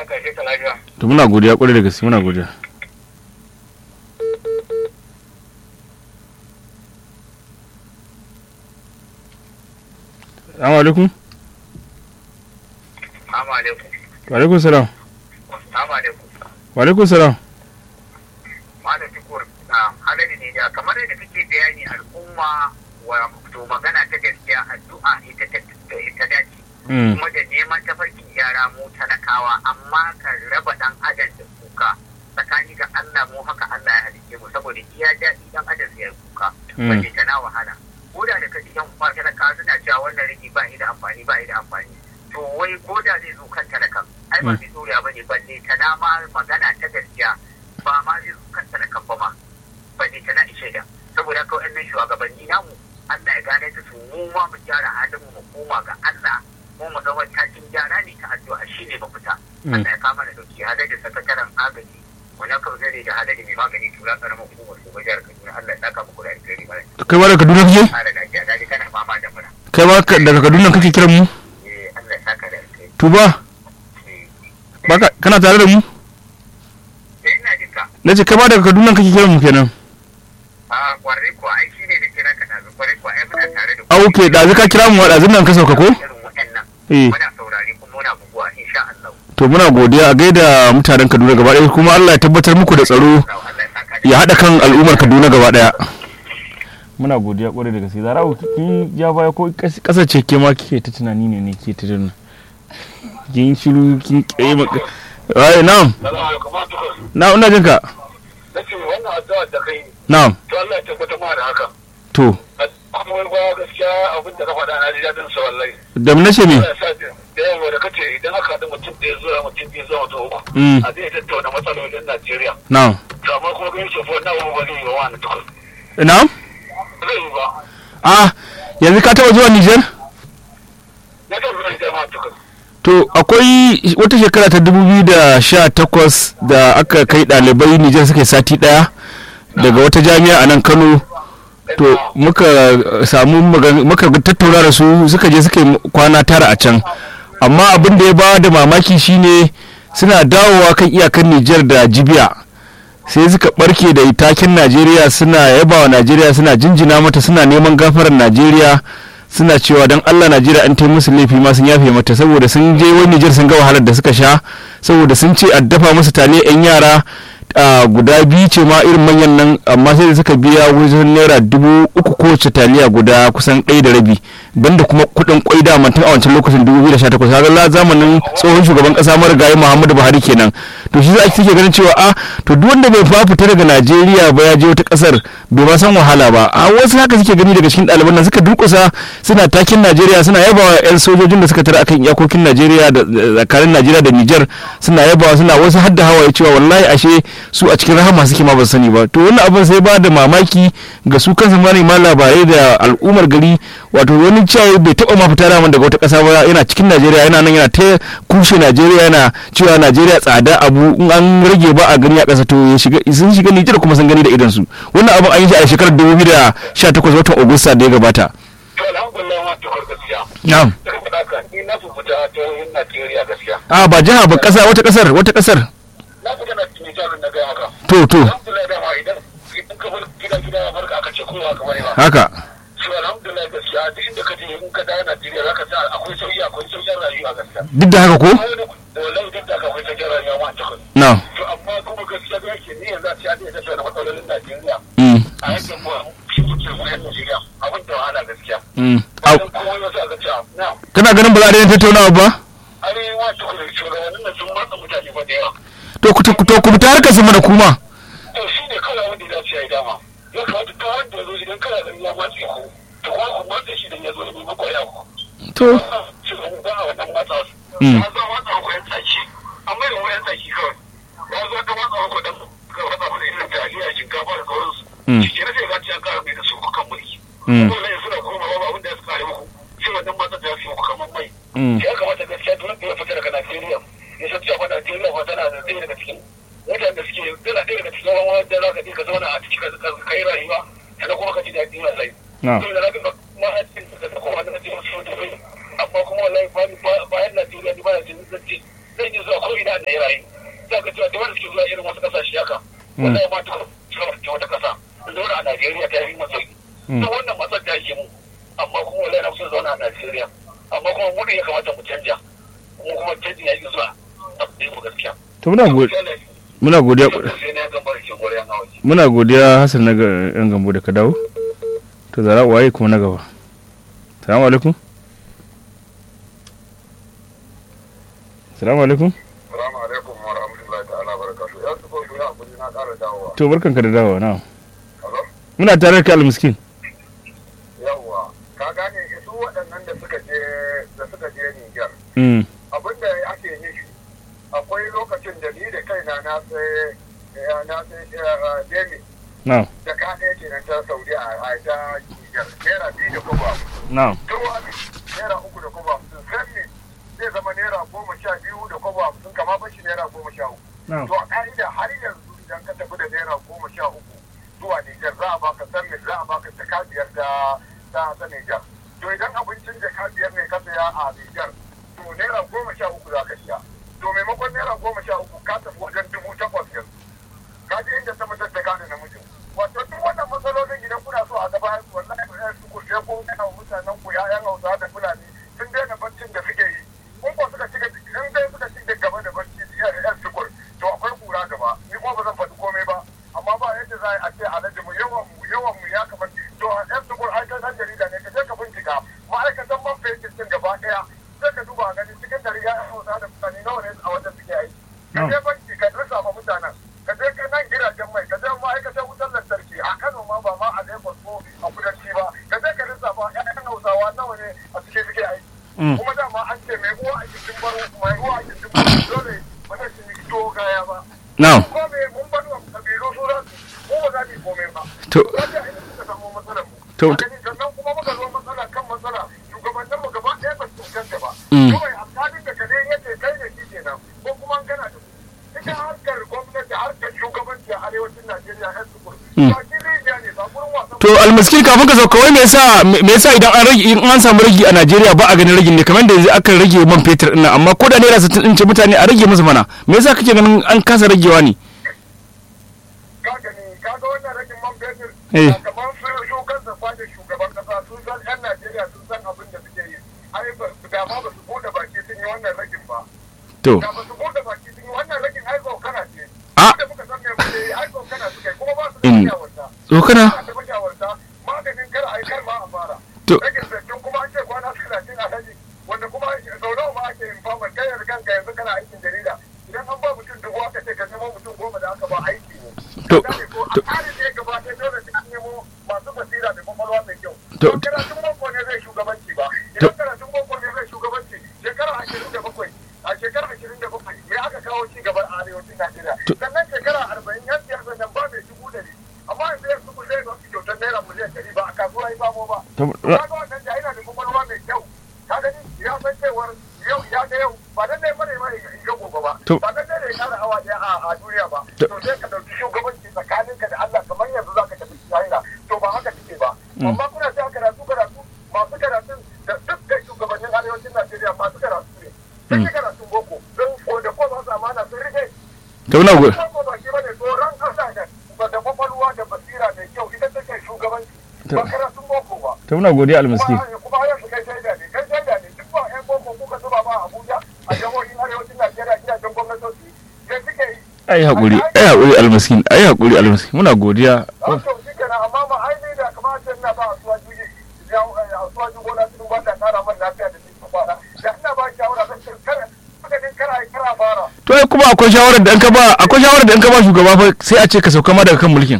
kashe ka lafiya. to muna godiya kwarai da gaske muna godiya Assalamu alaikum. Assalamu alaikum. Wa alaikum salam. Assalamu alaikum. Wa alaikum salam. Malam Tukur, halari ne da kamar yadda kake bayani al'umma wa to magana ta gaskiya addu'a ita ta ta dace. Mm. Kuma da neman tafarkin yara mu talakawa amma ka raba dan adam da kuka tsakani ga Allah mu haka Allah ya halice mu saboda iya daɗi dan adam ya yi kuka. Mm. Balle ta na wahala. Ko da da kaji yan uwa talakawa suna cewa wannan rigi ba shi da amfani ba shi da amfani. To wai ko da zai zo kan talakan ai ba Mm. mai tsoriya ba ne balle ta na ma magana ta gaskiya ba ma zai zo kan talakan ba ma balle ta na ishe da saboda haka wa'annan shugabanni namu Allah ya gane da su mu ma mu gyara halin mu mu koma ga Allah mu mu zama takin gyara ne ta addu'a shine mafita Mm. Allah ya kama da dauki hada da sakataren agaji wannan kawai zai da hada da mai magani tura karamar hukumar su jihar Kaduna Allah ya saka muku da alheri mara Kai ma daga Kaduna kake? kare lafiya daji kana fama da mura Kai ma ka- daga Kaduna kake kiran mu? eh Allah ya saka da alheri Tuba, eh baka kana tare da mu? eh, ina jin ka Nace kai ma daga Kaduna kake kiran mu kenan. a kwarai ko ai shine da kira ka dazu kwarai ko ai muna tare da ku A okay, da ka kira mu da nan ka sauka ko? irin waɗannan Eh. muna saurare kuma muna buguwa insha Allah To muna godiya a gaida mutanen Kaduna gaba ɗaya kuma Allah ya tabbatar muku da tsaro Allah ya saka da ya haɗa kan al'ummar Kaduna gaba ɗaya. Muna godiya ƙwarai da gaske. Zara'u kin ja baya ko ƙasar ce ke ma kike ta tunani ne ne ke ta tunani. Kin shiru kin ƙe maka. Ai na'am. Na ina jin ka. Nace wannan addu'a da kai Na'am. to Allah ya tabbata ma da haka. To Kuma wani ba gaskiya abin da ka faɗa na ji daɗin sa wallahi. da mu nace me? Allah ya sa da yawa da kace idan aka haɗu mutum ɗaya zuwa mutum biyu zuwa mutum uku. Mm. A zai tattauna matsalolin Najeriya. Na'am. To amma kuma ganin shi fa na wani wani yi wa wani tukun. Na'am. Zai yi ba. Ah yanzu ka taɓa zuwa Nijar? Na kan zuwa jama'a tukun. To akwai wata shekara ta 2018 da aka kai ɗalibai Nijar suka yi sati ɗaya daga wata jami'a a nan Kano. To muka uh, samu magan- muka tattauna da su suka je suka yi kwana tara a can. Amma abin da ya ba da mamaki shine suna dawowa kan iyakar Nijar da Jibiya. sai suka barke da taken Najeriya suna yaba wa Najeriya suna jinjina mata suna neman gafarar Najeriya suna cewa don Allah Najeriya an ta musu laifi ma sun yafe mata saboda sun je wani Nijar sun ga wahalar da suka sha saboda sun ce a dafa musu tale yan yara a guda biyu ce ma irin manyan nan amma sai da suka biya wajen naira dubu uku kowace taliya guda kusan ɗaya da rabi banda kuma kuɗin kwai da tun a wancan lokacin dubu biyu da sha takwas kaga zamanin tsohon shugaban ƙasa marigayi muhammadu buhari kenan to shi za a suke ganin cewa a to duk wanda bai fa fita daga najeriya ba ya je wata ƙasar bai ma san wahala ba a wasu haka suke gani daga cikin ɗaliban nan suka durƙusa suna takin najeriya suna yabawa 'yan sojojin da suka tara akan iyakokin najeriya da tsakanin najeriya da nijar suna yabawa suna wasu hadda hawaye cewa wallahi ashe su a cikin rahama suke ma ba su sani ba to wannan abin sai ba da mamaki ga su kansu manema labarai da al'ummar gari wato wani cewa bai taɓa ma fita daman daga wata ƙasa ba yana cikin najeriya yana nan yana ta kushe najeriya yana cewa najeriya tsada abu in an rage ba a gani a ƙasa to ya shiga sun shiga nijar kuma sun gani da idan su wannan abin an yi shi a shekarar 2018 watan agusta da ya gabata To alhamdulillah ma tukar gaskiya. na'am Daga faɗa ka ni na fi fita ta yin Najeriya gaskiya. a ba jiha ba ƙasa wata ƙasar wata ƙasar Na fi gana Nijar na gaya haka. to to Alhamdulillah dama idan idan ka bar gida gida ya farka aka ce kowa ka bane ba. haka So alhamdulillah gaskiya duk inda ka je in ka dawo Najeriya za ka sa akwai sauyi akwai sauyin rayuwa gaskiya. duk da haka ko Wallahi duk da akwai sauyin rayuwa ma tukun. na'am To amma kuma gaskiya da yake ni yanzu a ce a ce tafiya da matsalolin Najeriya. mm. A yankin mu shi kuke koyar Najeriya abin da wahala gaskiya. Mm. Au, Bayan kuma wasu aka ce na kana ganin ba za a daina tattaunawa ba arewa tukun shugabannin nan sun matsa mutane ba da yawa. to ku to ku fita harkar su mana kuma to shi ne kawai wanda ya dace ya yi dama ya kamata ta wanda ya zo idan kana ganin ya matse ku to kuma ku matse shi da ya zo ne mako ya ku to shi ne ba a wannan matsa su Mm. ya zo matsa ku yan tsaki an mai da mu yan tsaki kawai ya zo ka matsa ku dan ka matsa ku da irin taliya shinkafa da sauransu Mm. shi ke na sai gaci an kara mai da su ku kan mulki Mm. dole ne suna koma ba abin da ya su kare muku sai wannan matsa da ya su muku kamar mai Mm. ya kamata gaskiya duk wanda ya fita daga Najeriya ya san cewa Najeriya ba tana da ɗaya daga cikin mutanen da suke tana ɗaya daga cikin wani wanda za ka je ka zauna a ciki ka ka yi rayuwa sannan kuma ka ji daɗi wallahi. Na. Saboda na ga mahaifin da ta kuma na cikin su da bai amma kuma wallahi bayan Najeriya ni ba na jin zan ce zan yi zuwa ko ina a Naira za ka cewa da wanda suke zuwa irin wasu kasashe haka wallahi ma ta ta wata kasa zauna a Najeriya ta yi masa to wannan matsar ta yake mu amma kuma wallahi na so zauna a Najeriya amma kuma mu ne ya kamata mu canja mu kuma canjin ya yi zuwa a mu gaskiya to muna godiya muna godiya sai na ga barkin gore an hawa muna godiya Hassan na ga yan gambo da ka dawo to zara waye kuma na gaba salamu alaikum salamu alaikum Assalamu alaikum wa rahmatullahi ta'ala barakatuh ya su ko ya hakuri na ƙara dawowa to barkanka da dawowa na Hello? muna tare da kai almiskin yawwa ka gane su waɗannan da suka je da suka je Niger mm abin da ake nufi akwai lokacin da ni da kaina na sai eh, na sai eh, demi na da ka ɗaya kenan ta Saudi a a ta Niger naira biyu da kuma na turwa ne naira uku da kuma hamsin san ne zai zama naira goma sha biyu da kuma hamsin kama bashi naira goma sha uku na to a ka'ida har yanzu idan ka tafi da naira goma sha uku zuwa Nijar za a baka san za a baka jaka biyar da ta ta Nijar to idan abincin jaka biyar ne ka saya a Nijar to naira goma sha uku za ka siya to maimakon naira goma sha uku ka tafi wajen dubu takwas yanzu ka je inda ta mutar da gane namijin wato duk wannan matsalolin idan kuna so a gaba wallahi ba su ku sai kun gana wa mutanen ku ya'yan Hausa da Fulani sun daina baccin da suke yi kun ko suka ci in dai suka ci da gaba da bacci yan yan sukur to akwai kura gaba ni ko ba zan faɗi komai ba amma ba yadda za a ce alhaji mu yawan mu yawan mu ya kamar to a yan sukur ai kan dan jarida ne ka je ka bincika ma'aikatan man fetur din gaba ɗaya sai ka duba gani cikin dari ya'yan Hausa da Fulani nawa ne a wajen suke aiki ka je banki ka rasa ma mutanen ka je ka nan gidajen mai ka je ma'aikatan wutar lantarki a Kano ma ba ma a Lagos ko a kudanci ba ka je ka rasa ba ƴaƴan Hausawa nawa ne a cikin suke aiki kuma dama an ce mai uwa a cikin baro mai uwa a cikin baro dole ba zai ci to gaya ba na ko me mun bar wa kabilu su za su ko ba za mu komai ba To- kaje a inda suka samu matsalar mu To- A gani sannan kuma muka zo matsala kan matsala shugabannin mu gaba ɗaya ba su cancanta ba Mm. kawai alƙalin da ka dai yace kai da shi kenan ko kuma an gana da su ita harkar gwamnati harkar shugabanci a arewacin Najeriya yan sukuru ba shi rijiya ne ba gurin wasan to almiskin kafin ka sauka wai me yasa me yasa idan an rage in an samu ragi a Najeriya ba a ganin ragin ne kamar da yanzu aka rage man fetur din nan amma ko da naira 60 din ce mutane a rage musu mana me yasa kake ganin an kasa ragewa ne ka gani ka ga wannan rashin man fetur Eh. a kamar su shukan da fadin shugaban kasa sun san yan Najeriya sun san abin da suke yi ai ba su dama ba su bude baki sun yi wannan ragin ba to da ba su bude baki sun yi wannan ragin ai kana ce A. da muka san me muke yi ai kana suke kuma ba su da In. shawarta tsokana ba su da shawarta maganin kar ai kar ma a fara To. ragin zaitun kuma an ce kwana talatin a haji wanda kuma sau nawa ma ake yin famar kai da kanka yanzu kana aikin jarida idan an ba mutum dubu aka ce ka nemo mutum goma da aka ba aiki ne To, Gane ko a to- tsarin da ya gabata dole sai an nemo masu basira da kwakwalwa mai kyau. To- Don karatun boko ne zai shugabanci ba. To- Idan karatun boko ne zai shugabanci shekara ashirin da bakwai a shekara ashirin da bakwai me aka kawo ci gaba a arewacin Najeriya. To- Sannan shekara arba'in yan siyasa nan ba mai dubu ɗari. Amma yanzu yanzu ku zai ba su kyautar naira miliyan ɗari ba a kasuwa ya samo ba. To- Kaga wannan da yana da kwakwalwa mai kyau. Ka gani ya san cewar yau ya ga yau ba dan dai bane ma ya ga gobe ba. To- Ba dan dai da ya kara hawa ɗaya a a duniya ba. To- To sai ka ɗauki shugabanci tsakaninka da Allah kamar yanzu za ka tafi China to ba haka take ba. Amma kuna ta karatu karatu masu karatun da dukkan shugabannin arewacin Najeriya masu karatu ne. Sun yi karatun boko don ko da ko ba su amana sun rike. to muna go- Boko ba shi bane tsoron ƙasa da ba da kwakwalwa da basira mai kyau ita take shugabanci. Ba To- karatun boko ba. to muna godiya almiskin Kuma kuma yanzu kai shaida ne kai shaida ne duk ba 'yan boko kuka zuba ba a Abuja a jihohin arewacin Najeriya gidajen gwamnatoci sai suke yi. ai hakuri ai hakuri almiskin ai hakuri almiskin muna godiya An to shi kenan amma ma ai ne da kamata ina ba a suwa juji a suwa jugo na cikin ba ta kara man lafiya da cikin kwana da ina ba shawara zan ce kara haka din kara ai kara fara to ai kuma akwai shawarar da an ka ba akwai shawarar da an ka ba shugaba fa sai a ce ka sauka ma daga kan mulkin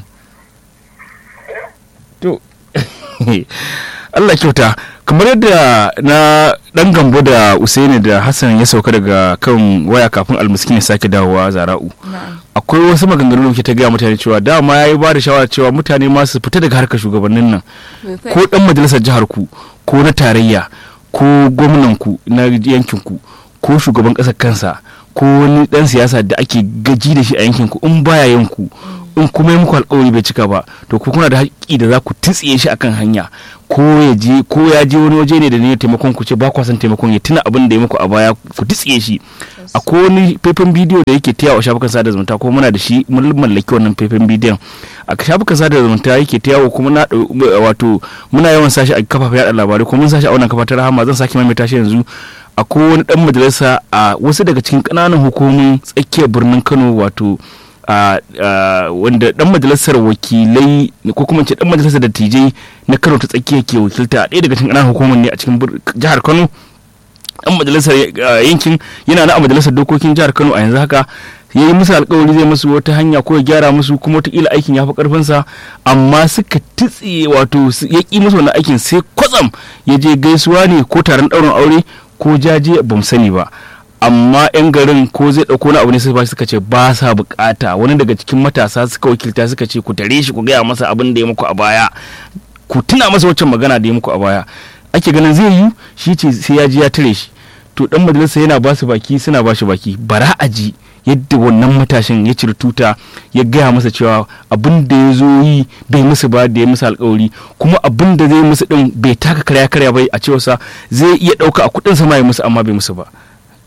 to Allah kyauta kamar yadda na dan gambo da Usaini da Hassan ya sauka daga kan waya kafin almiskin ya sake dawowa zara'u akwai wasu maganganu da ke ta gaya mutane cewa dama ya yi ba da shawara cewa mutane ma su fita daga harkar shugabannin nan ko dan majalisar jihar ku ko na tarayya ko gwamnan ku na yankin ku ko shugaban ƙasar kansa ko wani dan siyasa da ake gaji da shi a yankin ku in baya yanku in kuma yi muku alkawari bai cika ba to ku kuna da haƙƙi da za ku tsiye shi akan hanya ko ya je ko ya je wani waje ne da ne taimakon ku ce ba kwa son taimakon ya tuna abin da ya muku a baya ku tsiye shi akwai wani faifan bidiyo da yake taya a shafukan sada zumunta ko muna da shi mun mallaki wannan faifan bidiyon a shafukan sada zumunta yake taya kuma na wato muna yawan sashi a kafafen yada labarai kuma mun sashi a wannan kafa ta rahama zan sake maimaita shi yanzu akwai wani dan majalisa a wasu daga cikin kananan hukumomin tsakiyar birnin Kano wato wanda dan majalisar wakilai ko kuma ce dan majalisar dattijai na Kano ta tsakiya ke wakilta ɗaya daga cikin kananan hukumomin ne a cikin jihar Kano dan majalisar yankin yana na a majalisar dokokin jihar Kano a yanzu haka ya yi musu alkawari zai musu wata hanya ko ya gyara musu kuma wataƙila aikin ya fi ƙarfinsa amma suka tutse wato ya ƙi musu wannan aikin sai kwatsam ya je gaisuwa ne ko taron ɗaurin aure ko jaje ba mu sani ba amma yan garin ko zai ɗauko na abu ne sai suka ce ba sa bukata wani daga cikin matasa suka wakilta suka ce ku tare shi ku gaya masa abin da ya muku a baya ku tuna masa waccan magana da ya muku a baya ake ganin zai yi shi ce sai ya ji ya tare shi to dan majalisa yana ba su baki suna ba shi baki bara a ji yadda wannan matashin ya ciri tuta ya gaya masa cewa abin da ya zo yi bai musu ba da ya musu alkawari kuma abin da zai musu din bai taka karya karya bai a cewarsa zai iya dauka a kudin sama ya musu amma bai musu ba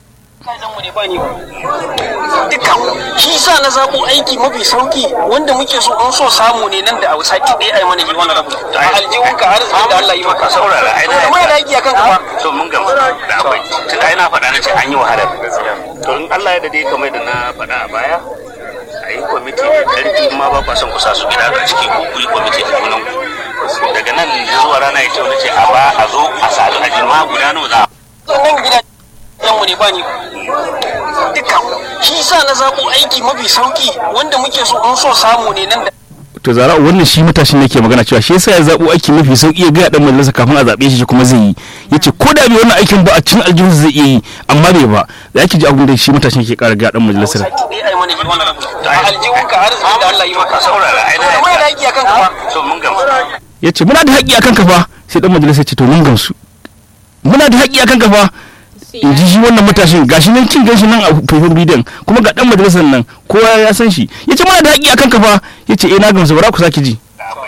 duka shi sa na zaɓo aiki mafi sauki wanda muke so an so samu ne nan da a sati ɗaya a yi mana wani rabu a aljihun ka arziki da Allah yi maka saurara ai da kuma da aiki akan ka ba to mun gamsu da akwai tun ai na faɗa na ce an yi wahala to in Allah ya dade kamar da na faɗa a baya a yi kwamiti mai ƙarfi ma ba kwa son ku sa su gida a ciki ko ku yi kwamiti a junan daga nan zuwa rana ya ce wani ce a ba a zo a sadu a jirma guda nawa za nan gida yanmu ne ba ni duka shi sa na zaɓo aiki mafi sauki wanda muke so an so samu ne nan da to zara wannan shi matashin nake magana cewa shi yasa ya zabo aiki mafi sauki ya ga dan majalisa kafin a zabe shi kuma zai yi yace ko da bai wannan aikin ba a cikin aljihun zai iya yi amma bai ba za ki ji abin da shi matashin ke kara ga dan majalisar sati ɗaya a yi mana wani rabu a aljihun ka arziki da Allah yi maka saurara ai da kuma da aiki akan ka ba to mun gamsu yace muna da haƙƙi akan ka fa sai dan majalisa ce to mun gamsu muna da haƙƙi akan ka fa in ji shi wannan matashin gashi nan kin gashi nan a faifan bidiyon kuma ga dan majalisar nan kowa ya san shi yace muna da haƙƙi akan ka fa yace eh na gamsu bara ku sake ji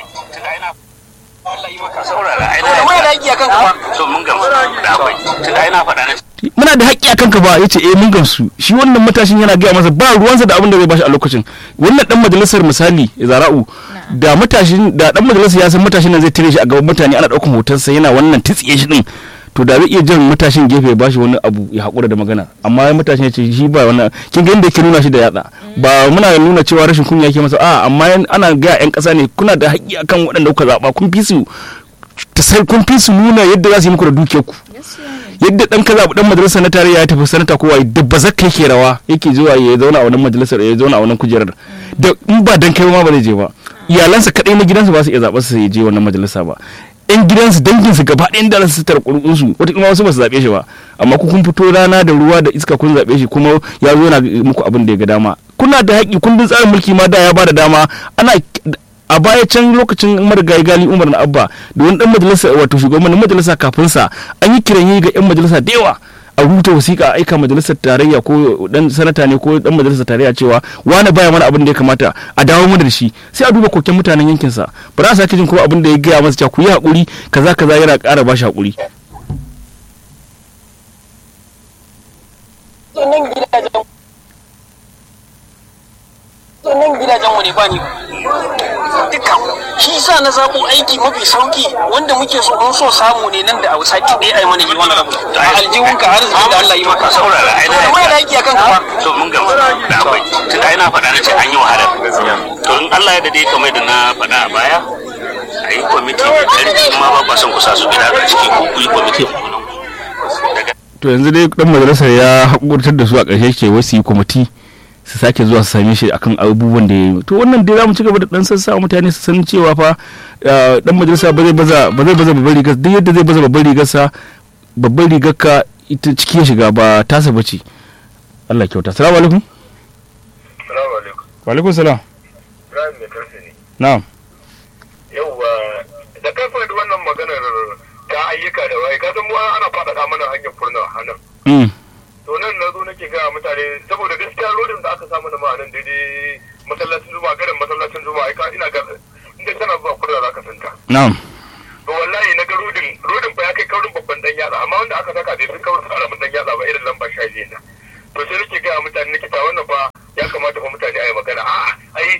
saurara ai kuma da aiki akan ka ba to mun gamsu da akwai tun ai na faɗa na muna da haƙƙi akan ka ba yace eh mun gamsu shi wannan matashin yana gaya masa ba ruwansa da abin da zai bashi a lokacin wannan dan majalisar misali zara'u da matashin da dan majalisar ya san matashin nan zai tare shi a gaban mutane ana ɗaukan hotonsa yana wannan tsiye shi din to da zai iya jan matashin gefe ba shi wani abu ya haƙura da magana amma matashin ya ce shi ba wannan kin ga inda yake nuna shi da yatsa ba muna nuna cewa rashin kunya yake masa a amma ana ga yan ƙasa ne kuna da haƙƙi akan waɗanda kuka zaɓa kun fi su kun fi su nuna yadda za su yi muku da dukiyar ku yadda dan ka zaɓi dan majalisar na tarayya ya tafi sanata kowa da ba zaka yake rawa yake zuwa ya zauna a wannan majalisar ya zauna a wannan kujerar da in ba dan kai ma ba zai je ba iyalansa kadai na gidansa ba su iya zaɓar su ya je wannan majalisa ba yan gidansu danginsu gaba ɗayan da su tara ƙurƙunsu wata kuma wasu ba su zaɓe shi ba amma ku kun fito rana da ruwa da iska kun zaɓe shi kuma ya zo yana muku abin da ya ga dama kuna da haƙƙi kundin tsarin mulki ma da ya ba da dama ana a baya can lokacin marigayi gali umar na abba da wani dan majalisa wato shugaban majalisa kafin sa an yi kiran yi ga yan majalisa da yawa a rubuta wasiƙa a aika majalisar tarayya ko dan sanata ne ko dan majalisar tarayya cewa wani baya mana abin da ya kamata a dawo mana da shi sai a duba koken mutanen yankin sa ba za a sake jin kuma abin da ya gaya masa cewa ku yi hakuri kaza kaza yana ƙara ba shi hakuri nan gidajen nan gidajen mu ne ba ni duka shi sa na zaɓo aiki mafi sauki wanda muke so an so samu ne nan da a sati ɗaya a yi mana wani rabu a aljihun ka arziki da Allah yi maka saurara ai da kuma da aiki akan ka ba to mun gamsu da akwai tun ai na faɗa na ce an yi wahala to in Allah ya dade kamar da na faɗa a baya a yi kwamiti mai ƙarfi ma ba kwa son ku sa su gida a ciki ko ku yi kwamiti daga to yanzu dai dan majalisar ya hakurtar da su a ƙarshe ke wasu yi kwamiti su sake zuwa su same shi akan abubuwan da ya yi to wannan dai zamu ci gaba da dan sassa mutane su san cewa fa dan majalisa ba zai baza ba zai baza babbar rigar duk yadda zai baza babbar rigar sa babbar rigar ka ita ciki ya shiga ba tasa bace Allah kyauta assalamu alaikum Salamu alaikum. wa alaikum salam Ibrahim mai karfe ne. na'am Yauwa da kai faɗi wannan maganar ta ayyuka da waye ka san mu ana faɗaɗa mana hanyar furna a nan. mm To nan na zo nake ga mutane saboda gaskiya lodin da aka samu na ma'anan daidai masallacin zuwa garin masallacin na'am to wallahi na ga rodin rodin fa ya kai kaurin babban dan yatsa amma wanda aka saka bai fi kaurin karamin dan yatsa ba irin lamba sha biyu na to sai nake ga mutane nake ta wannan fa ya kamata fa mutane a yi magana a'a ai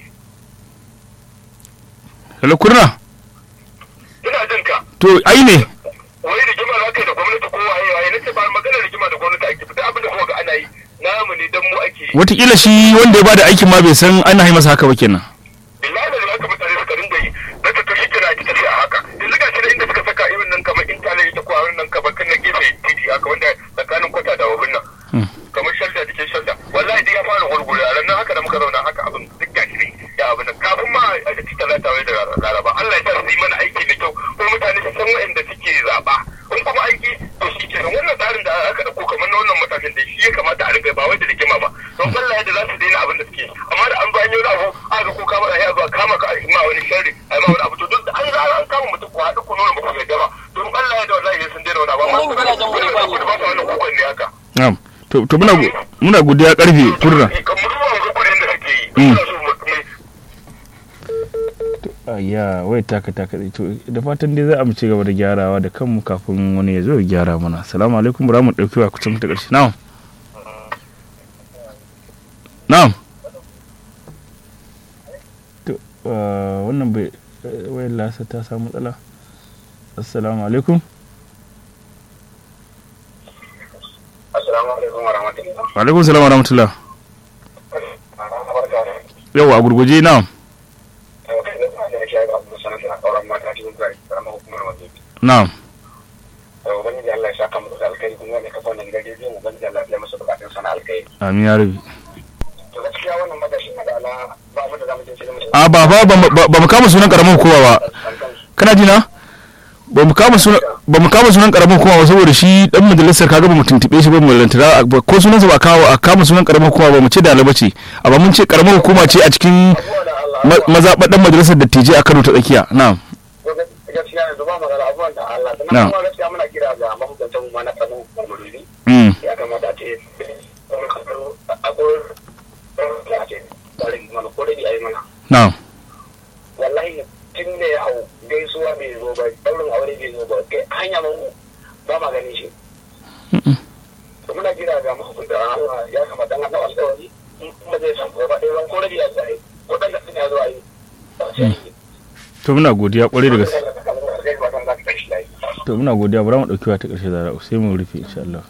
hello kurna ina jin ka to ai ne wai rigima za ka yi da gwamnati ko waye waye nace ba magana rigima da gwamnati ake fita abin da kuma ga ana yi namu ne dan mu ake yi watakila shi wanda ya bada aikin ma bai san ana yi masa haka ba kenan billahi da haka mutane suka dinga yi da ta tafi kira ki tafi a haka yanzu ga shi da inda suka saka irin nan kamar intanet ita ko a nan kamar kan nan gefe titi haka wanda tsakanin kwata da wabin nan kamar shalda jikin shalda wallahi dai ya fara gurgure a ranar haka da muka zauna haka abin duk gashi ne ya abin nan kafin ma a ci talata wai da laraba Allah ya sa su yi mana aiki da kyau ko mutane su san waɗanda suke zaɓa in kuma aiki to shi kenan wannan tsarin da aka ɗauko kamar na wannan matakin da shi ya kamata a riga ba wai da rigima ba don Allah yadda za su daina abin da suke amma da an bayan yau abu aka ko kama ya zuwa kama ka a ma wani sharri a ma wani abu to duk an za an kama mutum ko haɗu ku nuna muku yadda ba don Allah ya da wallahi sun daina wani abu amma Wannan gidajen wani ba ne. ku ba su wannan kukan ne haka na'am to to muna go- muna godiya karfe kurna kan mutuwa ga kudin da suke yi Mm. suna so mu mai ayya wai taka taka dai to da fatan dai za a mu ci gaba da gyarawa da kanmu kafin wani ya zo ya gyara mana assalamu alaikum bara mu dauki wa kucin ta karshe na'am na'am to ah, wannan bai eh, wayar lasa ta samu matsala assalamu alaikum assalamu alaikum wa rahmatullahi wa alaikum salam wa rahmatullah barka da yau a gurguje na'am na'am ubangiji Allah ya saka mu da alkhairi kuma wanda ka fauna gidan rediyo ubangiji Allah ya masa bukatun sana alkhairi amin ya rabi to gaskiya wannan madashi na da ala ba mu da zamu je cikin mutum a ba ba ba- ba mu kama sunan karamin hukuma ba kana ji na ba mu kama sunan ba mu kama sunan karamin hukuma ba saboda shi dan majalisar kaga ba mu tuntube shi ba mu lantara ba- ko sunansa ba kawo a kama sunan karamin hukuma ba mu ce dalaba ce amma mun ce karamin hukuma ce a cikin ma- mazaɓar dan majalisar dattijai a Kano ta tsakiya na'am gaskiya yanzu ba magana abubuwan da Allah Na. sannan kuma gaskiya muna kira ga mahukuntan mu ma na kanu mulki mm ya kamata a ce akwai a ce tsarin mana ko da yi mana na'am wallahi tun da ya hau gaisuwa bai zo ba daurin aure bai zo ba kai hanya mun ba ma ganin shi to muna kira ga mahukunta Allah ya kamata an haɗa alƙawari in kuma zai san ko ba ɗaya ban ko rabi ya zai ko ɗan da suna zuwa yi ba sai yi to muna godiya kwarai da gaske gaske to muna godiya bara mu dauki wa ta karshe da sai mu rufe insha Allah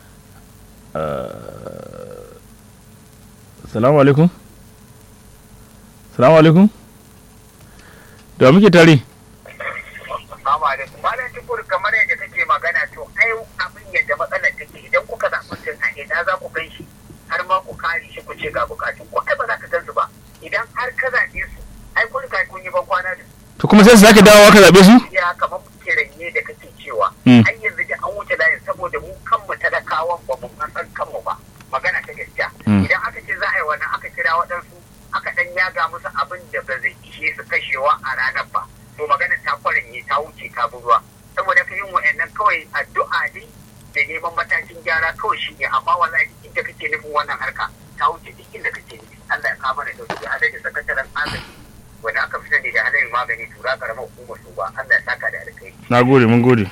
Assalamu alaikum Assalamu alaikum da wa muke tare Assalamu alaikum. Malam Tukur kamar yadda kake magana to ai abin yadda matsalar take idan kuka zaɓi mutum a ina za ku gan shi har ma ku kare shi ku ce ga bukatun ku ai ba za ka gan su ba idan har ka zaɓe su ai kun kai kun yi ban kwana da su to kuma sai su sake dawowa ka zabe su ya kamar muke ranye da kake cewa Mm. ai yanzu da an wuce layin saboda mu kanmu talakawan ba mu san kanmu ba magana ta gaskiya Mm. idan aka ce za a yi wannan aka kira waɗansu aka ɗan yaga musu abin da ba zai ishe su kashewa a ranar ba to magana ta kwaranye ta wuce ta bi ruwa saboda ka yin wa'annan kawai addu'a ne da neman matakin gyara kawai shi ne amma wallahi duk inda kake nufin wannan harka ta wuce duk inda kake nufi Allah ya kama da dauki a da sakataren agaji wanda aka fi sani da halayen magani tura karamar hukumar su ba Allah ya saka da alkai na gode mun gode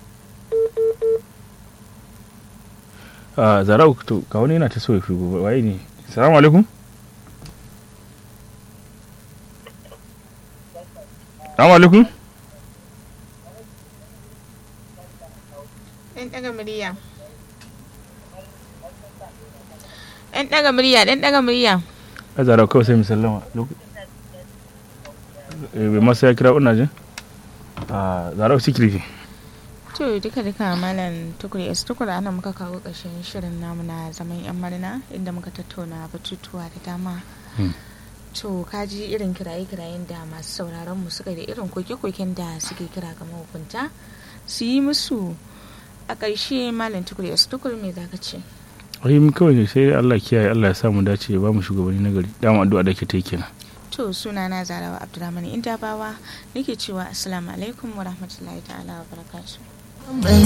a zarau to ga wani yana ta so ya fi gobe waye ne assalamu alaikum assalamu alaikum Ɗan ɗaga murya. Ɗan ɗaga murya, ɗan ɗaga murya. a zarau kawai sai mu sallama Lok- eh, bai masa ya kira ina jin a zarau sikirfi To duka duka malam tukuri es tukura ana muka kawo ƙarshen shirin namu na zaman yan marina inda muka tattauna batutuwa da dama. Hmm. To kaji irin kiraye-kirayen da masu sauraron mu suka da irin koke-koken da suke kira ga mahukunta su yi musu a ƙarshe malam tukuri es tukuri me za ka ce? ai mu kawai ne sai Allah kiyaye Allah ya sa mu dace ya ba mu shugabanni na gari dama addu'a da ke ta yi kenan To suna na zarawa Abdulrahman Indabawa nake cewa assalamu alaikum wa rahmatullahi ta'ala wa barakatuh.